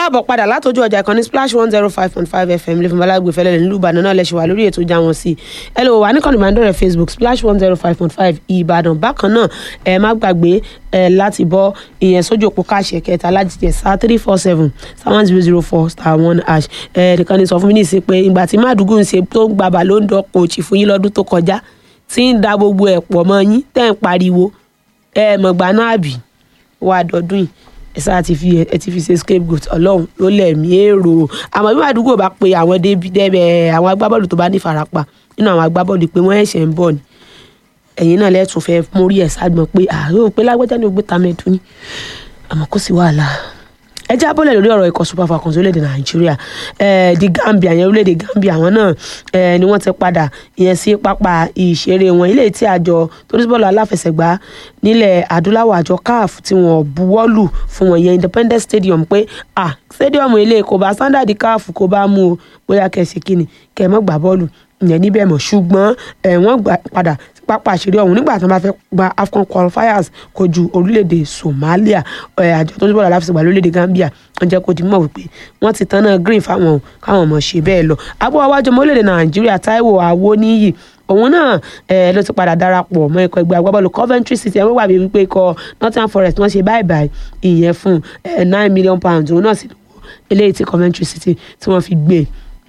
káàbọ̀ padà látọjú ọjà ìkànnì splash one zero five point five fm lẹ́fún balagbe fẹlẹ́ nílùú ìbàdàn náà lẹ́sẹ̀ wà lórí ètò ìjà wọn sí ẹ lè wò wá níkànnì ìbánidọ́rẹ̀ facebook splash one zero five point five ìbàdàn bákan náà ẹ má gbàgbé ẹ láti bọ́ ìyẹn sójú òpó káàṣì ẹ̀kẹta láti jẹ star three four seven star one zero zero four star one hash ẹ nìkan ni sọ fún mi ní ìsìn pé ìgbà tí mádùúgbò ń ṣe tó ń gba ballon d'or coach fún yín lọ́dún tó kọjá tí ń da gbogbo ẹ̀ pọ̀ mọ́ yín tẹ́ ń pariwo ẹ mọ̀gbà náà bì wà dọ́dún yìí ẹ sáà ti fi ẹ ti fi ṣe scapegoat ọlọ́run ló lẹ̀mí èrò àmọ́ bí àdúgbò bá pe àwọn débi dẹ́bẹ̀ àwọn agbábọ́ọ̀lù tó bá ní farapa nínú àwọn agbábọ́ọ̀lù pé wọ́n ẹ̀ṣẹ̀ ń bọ̀ ni ẹ̀yin náà lẹ́tùn fẹ́ mórí ẹ̀ ságbọ̀n pé àárẹ̀ òpé lágbájá ni ògbé tamẹ́tù ni àmọ́ kò sí wàhálà ẹ já bọ́lẹ̀ lórí ọ̀rọ̀ ikọ̀ super falcons orílẹ̀-èdè nàìjíríà di gambia yẹn orílẹ̀-èdè gambia àwọn náà ni wọ́n ti padà ìyẹn sí pápá ìṣeré wọn ilé tí àjọ tó ní bọ́ọ̀lù aláfẹsẹ̀gbá nílẹ̀ adúláwọ̀ àjọ caf tí wọ́n buwọ́lù fún wọn yẹn independence stadium pé ah stadium ilé kò bá standard caf kò bá mú o bóyá kẹsì kínni kẹ mọ́ gbà bọ́ọ̀lù ìyẹn níbẹ̀ mọ̀ ṣùgbọ́n wọ́n gbà padà pápá àṣírí ọ̀hún nígbà tí wọ́n bá fẹ́ gba afcon qualifiers kojú orílẹ̀-èdè somalia àjọ tó ń bọ̀ láfẹsẹ̀gbà lórílẹ̀-èdè gambia wọ́n jẹ́ kó di mọ̀ wípé wọ́n ti tán náà green fáwọn káwọn ọmọ ṣe bẹ́ẹ̀ lọ agbóhùn awájọ ọmọ orílẹ̀-èdè nàìjíríà taiwo awoniyi òun náà ló ti padà darapọ̀ mọ́ ikọ̀ ẹgbẹ́ agbábọ́ọ̀lù coventry city ẹ̀wọ́n wà wípé ikọ̀ nottingham forest wọ́n ṣe báyìí báyìí ìyẹn fún nine million pounds òun náà sì eléyìí tí coventry city tí wọ́n fi gbé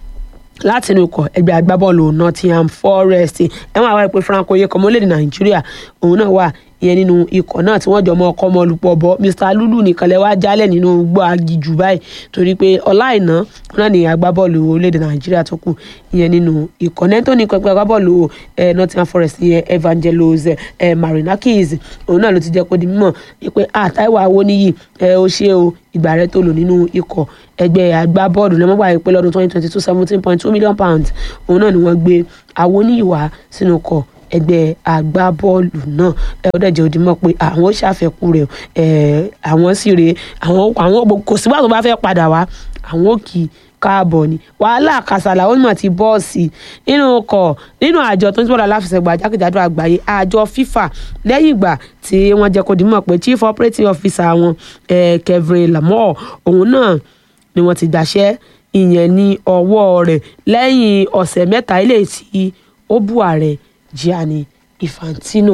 láti inú ikọ̀ ẹgbẹ́ agbábọ́ọ̀lù nottingham forest ẹ̀wọ̀n àwọn ìpè franco yẹ kọ́mọ́ lédè nàìjíríà òun náà wà ìyẹn nínú ikọ̀ náà tí wọ́n jọ mọ ọkọ ọmọ olùpọ̀ bọ́ mr lulu nìkan lẹ́ wá jálẹ̀ nínú gbọ́ agijù báyìí torí pé ọláìná náà ní agbábọ́ọ̀lù orílẹ̀-èdè nàìjíríà tó kù ìyẹn nínú ikọ̀ nẹ́tọ́ ní pẹpẹ agbábọ́ọ̀lù nottingham forest ìyẹn evangelos marinakis òun náà ló ti jẹ́ kó di mímọ̀ pé àtàìwá awóníyì ó ṣe o ìgbà rẹ tó lò nínú ikọ̀ ẹgbẹ́ agbábọ́ọ̀lù lọ́mọ́ gbà pé lọ́dún twenty twenty two seventeen point two million pounds òun náà ni wọ́n gbé awóníyì wá sínú ikọ̀ ẹgbẹ́ agbábọ́ọ̀lù náà ẹ ó dẹ̀jẹ̀ òdìmọ̀ pé àwọn ó ṣàfẹ́kù rẹ̀ ẹ̀ àwọn sì rè àwọn àwọn kò sígbà tó bá fẹ́ padà wá àwọn ò kì í káàbọ̀ ni wàhálà kàsàlà ó mọ̀ ti bọ́ọ̀sì nínú ọkọ̀ nínú àjọ tó ń sọ̀rọ̀ aláfẹsẹ̀gbà jákèjádò àgbáyé àjọ FIFA lẹ́yìn ìgbà tí wọ́n jẹ́ kó dìímọ̀ pé chief operating officer wọn Kevin Lamore òun náà ni wọ́n ti gbàṣẹ́ ìyẹn ní ọwọ́ rẹ̀ lẹ́yìn ọ̀sẹ̀ mẹ́ta ilé tí ó bú ààrẹ Gianni Infantino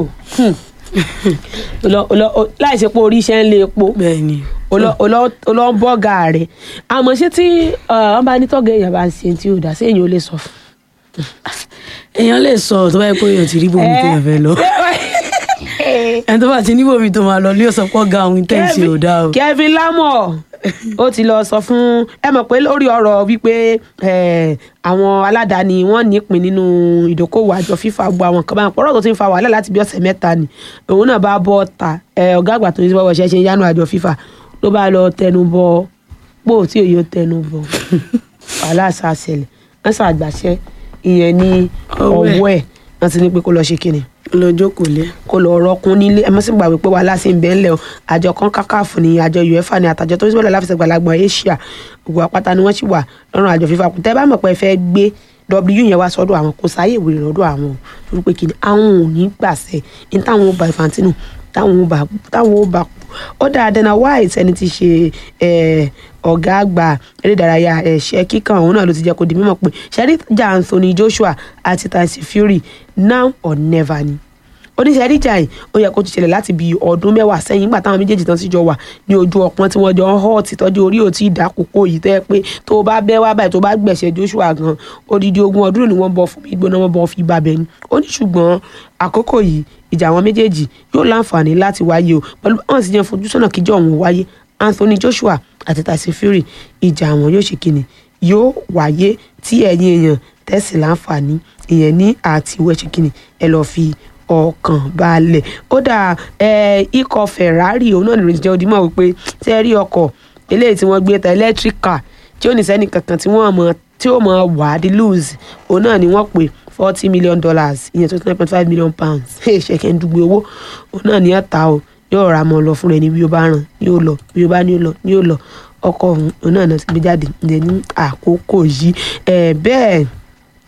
láì ṣe pé orí iṣẹ́ ń lé epo bẹ́ẹ̀ni olọ́ ń bọ́gà rẹ̀ àmọ́ ṣé tí wọ́n bá ní tọ́gẹ̀ èèyàn bá ń ṣe tí ò dá sí èèyàn ò lè sọ fún. èèyàn lè sọ tó bá yẹ kó èèyàn ti rí bòmí tó yẹ fẹ́ lọ ẹni tó bá ti ní bòmí tó máa lọ ní ọ̀sán pọ̀ ga òun tẹ̀ ṣe ò dá o. Kevin Lamore ó ti lọ sọ fún ẹ mọ̀ pé lórí ọ̀rọ̀ wípé àwọn aládàáni wọ́n nípìn nínú ìdókòwò àjọ FIFA gbọ́ àwọn kan báyìí pọ̀rọ̀ tó ti ń fa wàhálà láti bí ọ̀sẹ̀ mẹ́ta ni òun náà bá bọ́ ta ọ̀gá àgbà tó ń bọ̀ ṣẹ́ ṣe yánu àjọ FIFA ló bá lọ tẹnu bọ pò tí òye ó tẹnu bọ wàhálà ṣàṣẹlẹ̀ wọ́n ṣàgbàṣẹ́ ìyẹn ní ọwọ́ ẹ̀ wọ́n ti ní pé kó lọ ṣe kíni lọ jókòó lé. kó lọ rọkun nílé ẹ mọ sí gbàgbé pé wàhálà sí ń bẹ ńlẹ̀ o àjọ kan kákàfù ní àjọ uefa ní àtàjọ tó ń sọ̀rọ̀ láfẹsẹ̀ gbàlagbọ̀n asia ògùn àpáta ni wọ́n sì wà lọ́rùn àjọ fífa kù tẹ́ bá mọ̀ pé ẹ fẹ́ gbé w yẹn wá sọ́dọ̀ àwọn kò sáyè ìwé lọ́dọ̀ àwọn torí pé kìnnì àwọn ò ní gbàṣẹ ní táwọn ò bá Infantino táwọn ò bá táwọn ò bá kú ó dáa Dana White ẹni tí ṣe ọ̀gá àgbà eré ìdárayá ẹ̀ṣẹ́ kíkan òun náà ló ti jẹ́ kó di mímọ̀ pé ṣẹ́ríjà Anthony Joshua àti Tyson Fury now or never ni oníṣẹ́ ríjà yìí ó yẹ kó ti ṣẹlẹ̀ láti bí ọdún mẹ́wàá sẹ́yìn nígbà táwọn méjèèjì tán sì jọ wà ní ojú ọpọ́n tí wọ́n jọ ń họ́ títọ́jú orí òtí ìdákòókò yìí tẹ́ pé tó o bá bẹ́ wá báyìí tó o bá gbẹ̀ṣẹ̀ Joshua gan odidi ogún ọdún ni wọ́n bọ̀ fún mi gbóná wọn bọ̀ fi bàbẹ̀ ni ó ní ṣùgbọ́n àkókò yìí ìjà àwọn méjèèjì yóò láǹfààní láti wáyé o pẹ̀lú àwọn sì jẹ́ fojú sọ́nà kíjọ́ òun wáyé Anthony Joshua àti Tyson Fury ìjà àwọn yóò ṣe kíni yóò wáyé tí ẹ̀yin èèyàn tẹ̀sí láǹfààní ìyẹn ní àtiwẹ́ ṣe kíni ẹ lọ́ọ́ fi ọkàn balẹ̀ ó dà ikọ̀ Ferrari òun náà lè jẹ́ odimọ̀ wípé tí ẹ rí ọkọ̀ eléyìí tí wọ́n gbé ta electric car tí ó ní sẹ́ni kankan tí wọ́n mọ̀ tí ó mọ̀ wà á di lose òun náà ni wọ́n pè forty million dollars ìyẹn twenty nine point five million pounds ṣẹ̀kẹ̀ ń dùgbò owó òun náà ni ẹ̀ ta o yóò ra mọ́ lọ fún rẹ̀ ní bí ó bá ràn ní ó lọ bí ó bá ní ó lọ ní ó lọ ọkọ̀ òun náà ti gbé jáde ní àkókò yìí bẹ́ẹ̀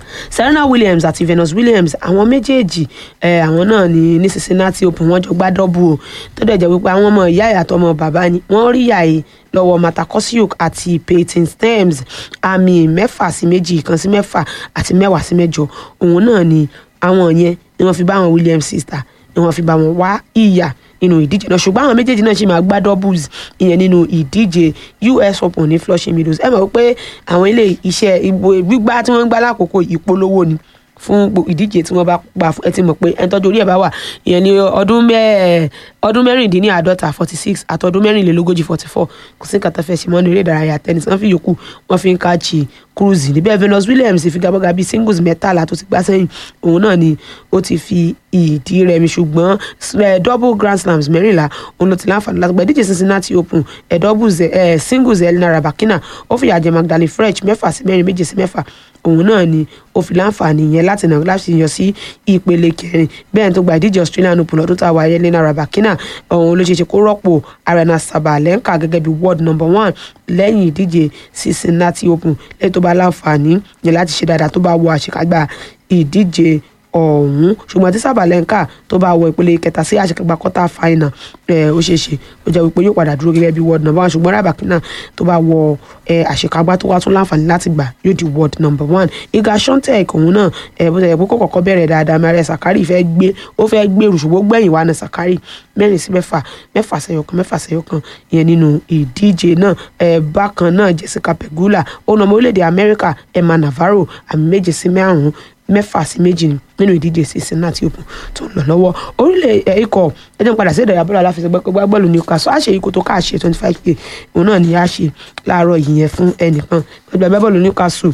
serena williams àti venus williams àwọn méjèèjì ẹ àwọn náà ní ní cincinnati open wọ́n jọ gbá dọ́bù o tó dẹ̀ jẹ́ wípé àwọn ọmọ ìyá ẹ̀ àtọmọ bàbá ni wọ́n rí yàyè lọ́wọ́ matakosiuk àti peyton stearns àmì mẹ́fà sí méjì ìkan sí mẹ́fà àti mẹ́wàá sí mẹ́jọ òun náà ni àwọn yẹn ni wọ́n fi bá àwọn williams sister ni wọ́n fi bá wọn wá ìyà nínú ìdíje náà ṣùgbọ́n àwọn méjèèjì náà ṣì máa gbá doubles ìyẹn nínú ìdíje us open ní flushing meadows ẹ mọ̀ pé àwọn ilé iṣẹ́ ìbò gbígbá tí wọ́n ń gbá lákòókò ìpolówó ni fún gbo- ìdíje tí wọ́n bá gbà fún ẹ ti mọ̀ pé ẹni tọ́jú orí ẹ̀ bá wà ìyẹn ní ọdún mẹ́ẹ̀ ọdún mẹ́rìndínláàádọ́ta forty six àtọdún mẹ́rìnlélógójì forty four kò sí nǹkan tó fẹ́ ṣe mọ́ ní eré ìdárayá tennis wọ́n fi yòókù wọ́n fi ń káàchì cruise níbẹ̀ venus williams figagbága bíi singles mẹ́tàlá tó ti gbá sẹ́yìn òun náà ni ó ti fi ìdí rẹmi ṣùgbọ́n eh, double grand slams mẹ́rìnlá òun ló ti láǹfààní láti gba ìdíje cincinnati open eh, doubles eh, singles elena rabakina ó fìyà jẹ magdalene french mẹ́fà sí mẹ́rin méje sí mẹ́fà òun náà ni ó fi láǹfààní yẹn láti nà láti yan sí ìpele kẹrin bẹ́ẹ̀ tó gba ìdíje australian open lọ́dún tá a wáyé elena rabakina òun ló ṣe ṣe kó rọ́pò arena sabalenka gẹ́gẹ́ bí world number one lẹ́yìn ìdíje cincinnati open lẹ́yìn tó bá láǹfààní yẹn láti ṣe dáadáa tó bá wọ àṣekágbá ìdíje ọ̀hún ṣùgbọ́n tí sábàlẹ́ńkà tó bá wọ ìpele kẹta sí àṣekágbá quarter final ẹ̀ ó ṣeé ṣe ó jẹ́ wípé yóò padà dúró gẹ́gẹ́ bí world number one ṣùgbọ́n rábàkínà tó bá wọ ẹ̀ àṣekágbá tó wá tún láǹfààní láti gbà yóò di world number one Iga Swiatek òun náà ẹ̀ bó ṣe yẹ kó kọ́kọ́ bẹ̀rẹ̀ dáadáa Maria Sakkari fẹ́ gbé ó fẹ́ gbèrú ṣùgbọ́n ó gbẹ̀yìn wá ní Sakkari mẹ́rin sí mẹ́fà mẹ́fà sẹ́yọkan mẹ́fà sẹ́yọkan ìyẹn nínú ìdíje náà ẹ̀ bákan náà Jessica Pegula ó nà ọmọ orílẹ̀-èdè Amẹ́ríkà Emma Navarro àmì méje sí márùn-ún mẹ́fà sí méjì ni nínú ìdíje Cincinnati Open tó ń lọ lọ́wọ́ orílẹ̀ ẹ̀ ikọ̀ ẹ̀jẹ̀ ń padà sí ìdàgbà bọ́ọ̀lù aláfẹsẹ̀gbẹ́ pé gbàgbọ́ọ̀lù Newcastle àṣẹ ikọ̀ tó káàṣe twenty five k òun náà ni a ṣe láàárọ̀ yìí yẹn fún ẹnìkan gbàgbọ́ bọ́ọ̀lù Newcastle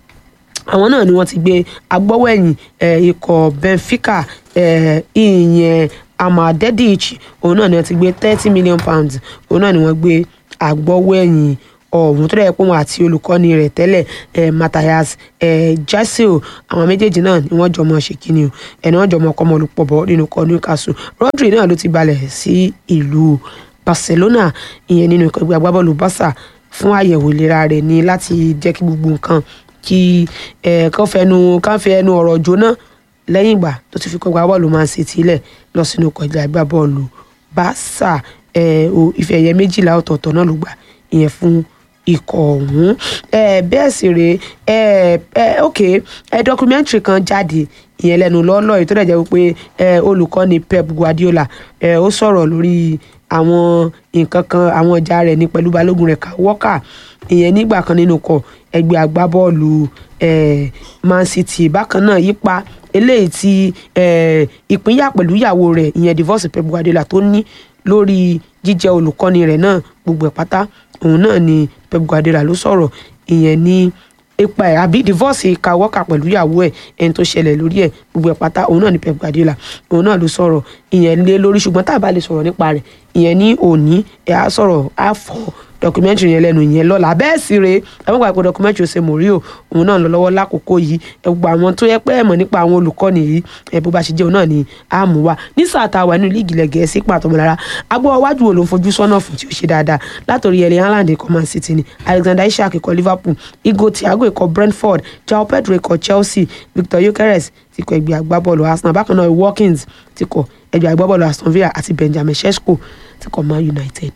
àwọn náà ni wọ́n ti gbé agbọ́wọ́ẹ̀yìn eh, ikọ̀ Benfica eh, ìyẹn Amadedic òun náà ni wọ́n ti gbé thirty million pounds òun náà ni wọ́n gbé agbọ́wọ́ẹ̀yìn ọ̀hún tó dẹ̀ pé wọn àti olùkọ́ni rẹ̀ tẹ́lẹ̀ eh, Matthias eh, Jassel àwọn méjèèjì náà ni wọ́n jọmọ ṣe kíni o ẹni wọ́n jọmọ ọkọ ọmọlùpọ̀ bọ̀ nínú ikọ̀ Newcastle Rodri náà ló ti balẹ̀ sí ìlú Barcelona ìyẹn nínú ikọ̀ ẹgbẹ́ agbábọ́ọ̀lù Barca fún àyẹ̀wò ìlera rẹ̀ ní láti jẹ́ kí gbogbo nǹkan kí ẹ kàn fẹnu kàn fi ẹnu ọ̀rọ̀ jóná lẹ́yìn ìgbà tó ti fi kọ́ gba bọ́ọ̀lù Man City lẹ̀ lọ sínú kọjá ìgbà bọ́ọ̀lù Barca ẹ o ife ẹ̀yẹ méjìlá ọ̀tọ̀ọ̀tọ̀ náà ló gbà ìyẹn fún ikọ̀ ọ̀hún ẹ bẹ́ẹ̀ sì rèé ẹ ẹ ok ẹ documentary kan jáde ìyẹn lẹ́nu lọ́ọ́lọ́ yìí tó dẹ̀ jẹ́ wípé ẹ olùkọ́ni Pep Guardiola ẹ ó sọ̀rọ̀ lórí àwọn nǹkan kan àwọn ọjà rẹ̀ ní pẹ̀lú balógun rẹ̀ Kyle Walker ìyẹn nígbà kan nínú kọ ẹgbẹ́ agbábọ́ọ̀lù eh, Man City bákan náà yípa eléyìí tí eh, ìpínyà pẹ̀lú ìyàwó rẹ̀ ìyẹn divorce Pep Guardiola tó ní lórí jíjẹ́ olùkọ́ni rẹ̀ náà gbogbo ẹ̀ pátá òun náà ni Pep Guardiola ló sọ̀rọ̀ ìyẹn ní ipa ẹ̀ àbí divorce Kyle Walker pẹ̀lú ìyàwó ẹ̀ ẹni tó ṣẹlẹ̀ lórí ẹ̀ gbogbo ẹ̀ pátá òun náà ni Pep Guardiola òun náà ló sọ̀rọ̀ ìyẹn lé lórí ṣùgbọ́n tá a bá lè sọ̀rọ̀ nípa rẹ̀ ìyẹn ní òní ẹ̀ á sọ̀rọ̀ á fọ́ documentary yẹn lẹ́nu yẹn lọ́la bẹ́ẹ̀ sì rèé ẹ mọ̀ gbàgbọ́ documentary ṣe mòríò òun náà lọ lọ́wọ́ lákòókò yìí ẹ gbogbo àwọn tó yẹ pé ẹ mọ̀ nípa àwọn olùkọ́ni yìí ẹ bó bá ṣe jẹ́ òun náà ni a mú wa ní sáà tá a wà nínú líìgì ilẹ̀ gẹ̀ẹ́sì pàtó mọ́lára agbọ́ iwájú wo ló ń fojú sọ́nà fún tí ó ṣe dáadáa látòrí Erling Haaland ikọ̀ Man City ni Alexander Isak ikọ̀ Liverpool Igo Thiago ikọ̀ Brentford Joao Pedro ikọ̀ Chelsea Victor Gyökeres ti kọ ẹgbẹ́ agbábọ́ọ̀lù Arsenal bákan náà Watkins ti kọ ẹgbẹ́ agbábọ́ọ̀lù Aston Villa àti Benjamin Sesko ti kọ Man United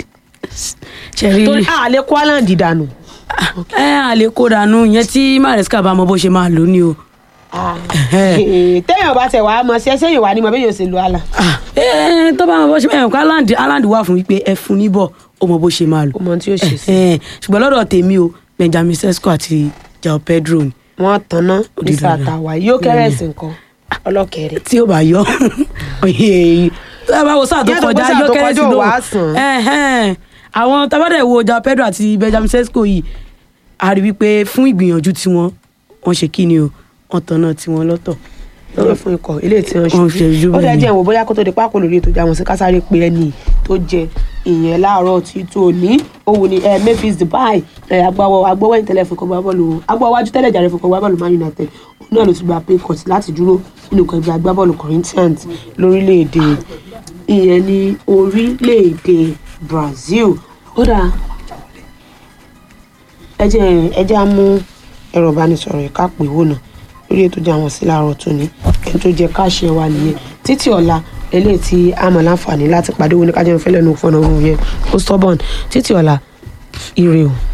ṣẹ̀rí torí àlẹ́ kó Haaland dànù. ẹ àlè kó dànù yẹn tí Maresca bá mọ bó ṣe máa lò ní o. téèyàn bá tẹ̀ wá mọ sí ẹsẹ̀ yìí wá ní mọ bẹ́ẹ̀ yóò ṣe lu àlà. ẹ tó bá mọ bó ṣe máa lò Haaland Haaland wà fún wípé ẹ fún níbọ̀ ó mọ bó ṣe máa lò. ó mọ tí yóò ṣe sí. Ẹ, ṣùgbọ́n lọ́dọ̀ tèmi o Benjamin Sesko àti Joao Pedro ni wọ́n tanná ní Ó di dandan. sàtàwá yóò kẹ́rẹ́sì nǹkan ọlọ́kẹ̀rẹ́. tí ó bá yọ tó bá wo sáà tó Yàtọ̀ pé kọjá sáà yọ tó kérésì kọjá ò náà wá sàn. Ẹhẹ́n. àwọn tabadẹ wo Joao Pedro àti Benjamin Sesko yìí a rí wípé fún ìgbìyànjú tiwọn wọ́n ṣe kí ni o wọ́n tanná tiwọn lọ́tọ̀ lọ́wọ́ fún ikọ̀ ilé tí wọ́n Wọ́n fi ojú ó dẹ̀ bẹ̀yẹn. jẹ́ ìwò bóyá kó tó di pákó lórí ètò ìjàmọ̀ sí kásáré pé ẹni tó jẹ ìyẹn láàárọ̀ tí tó ní òun ni ẹ Memphis Depay ẹ agbáwọ agbọ́wọ́ ìtẹ́lẹ̀ fún kọ́gbá bọ́ọ̀lù agbáwọ́ wájú tẹ́lẹ̀ jàre fún kọ́gbá bọ́ọ̀lù Man United òun náà ló ti gba pay cut láti dúró nínú kan ẹgbẹ́ agbábọ́ọ̀lù Corinthians lórílẹ̀‐èdè ìyẹn ní orílẹ̀‐èdè Brazil ó dáa ẹ jẹ́ ẹ jẹ́ á mú ẹ̀rọ ìbánisọ̀rọ̀ ìka pè wò náà lórí ètò ìjà wọn sí láàárọ̀ tòní ẹni tó jẹ káàṣì ẹ wà nìyẹn títí ọ̀la eléyìí tí a mọ̀ láǹfààní láti pàdé wo ní kájọ́ ìfẹ́lẹ́ nu fọ́nà òun yẹn ó stubborn títí ọ̀la ire o.